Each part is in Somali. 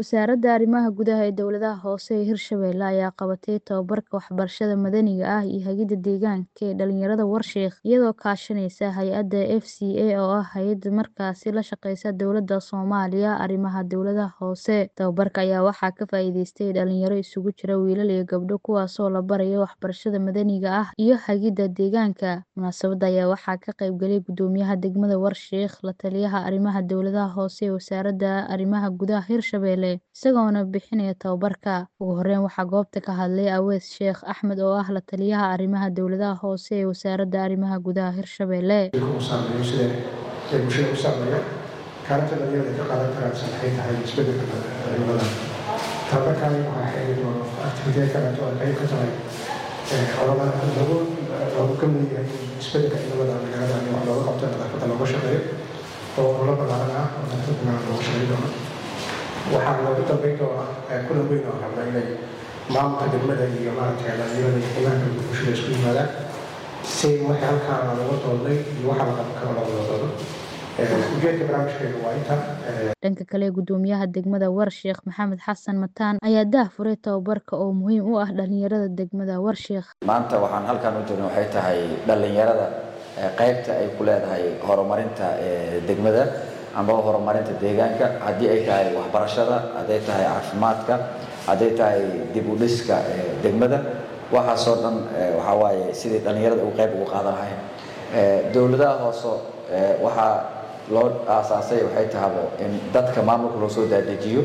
Wasaaradda Arrimaha Gudaha ee Dowladaha Hoose ee Hirshabelle ayaa qabatay tababarka waxbarashada madaniga ah iyo hagida deegaanka ee dhalinyarada Warshabeelle iyadoo kaashanaysa hay'adda FCA oo ah hay'ad markaasi la shaqeysa dowladda Soomaaliya arrimaha dowladaha hoose. Tababarka ayaa waxaa ka faa'iideystay dhalinyaro isugu jira wiilal iyo gabdho kuwaasoo la barayo waxbarashada madaniga ah iyo hagida deegaanka. Munaasabadda ayaa waxaa ka qayb galay Gudoomiyaha degmada Warshabeelle, la taliyaha arrimaha dowladaha hoose ee Wasaaradda Arrimaha Gudaha Hirshabelle, isagoona bixinaya tababarka. Ugu horeyn waxaa goobta ka hadlay Aweys Sheekh Axmed oo ah la taliyaha arrimaha dowladaha hoose ee Wasaaradda Arrimaha Gudaha Hirshabelle. uu saameeyo sida ay bulshada u saameeyo kaalinta dhalinyarada ka qaadan karaan maxay tahay isbeddelka cimilada tababarkan waxaa xeerin oo activitee kaleeto ay qayb ka tahay ololaha lagu lagu ka mid yahay isbeddelka cimilada magaalada in wax looga qabto nadaafadda looga shaqeeyo oo ololo ballaaran ah oo nadaafadda magaalada looga shaqeyn doono waxaa loogu dambeyn doonaa kulan weyn oo rabna inay maamulka degmada iyo maaragtay dhalinyarada iyo qiimaha kala bulshada isku yimaadaan si waxay halkaan laga doodnay iyo waxa la qaban karo looga doodo ujeedka barnaamijkeenu waa inta Dhanka kale, Gudoomiyaha degmada Warshabeelle Maxamed Xasan Mataan ayaa daahfuray tababarka oo muhiim u ah dhalinyarada degmada Warshabeelle. maanta waxaan halkan u joogno waxay tahay dhalinyarada qaybta ay ku leedahay horumarinta degmada ama horumarinta deegaanka haddii ay tahay waxbarashada hadday tahay caafimaadka hadday tahay dib u dhiska degmada waxaasoo dhan waxaa waaye sidii dhalinyarada uu qayb ugu qaadan lahayn dowladaha hoose waxaa loo aasaasay waxay tahabo in dadka maamulka loo soo daadejiyo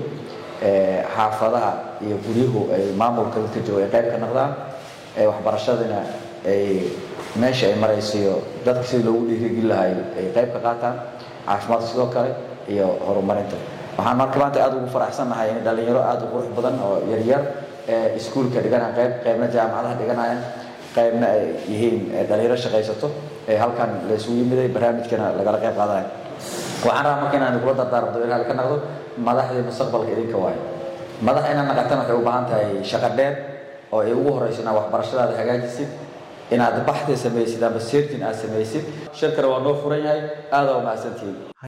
xaafadaha iyo guryuhu ay maamulka dadka jooga ay qayb ka noqdaan waxbarashadana ay meesha ay maraysiyo dadka sidii loogu dhiirigeli lahay ay qayb ka qaataan caafimaadka sidoo kale iyo horumarinta waxaan marka maanta aad ugu faraxsannahay in dhalinyaro aad u qurux badan oo yaryar iskuulka dhiganaya qayb qaybna jaamacadaha dhiganayaan qaybna ay yihiin dhalinyaro shaqaysato ee halkan la isugu yimiday barnaamijkana lagala qayb qaadanayo waxaan rabaa marka inaan kula dardaarmo inaad ka naqdo madaxdii mustaqbalka idinka waayo madax inaad naqatan waxay u baahan tahay shaqo dheer oo ay ugu horeyso inaad waxbarashadaada hagaajisid inaad baxdi samaysid ama seertin aad samaysid shirkana waa noo furan yahay aada waa mahadsantihiin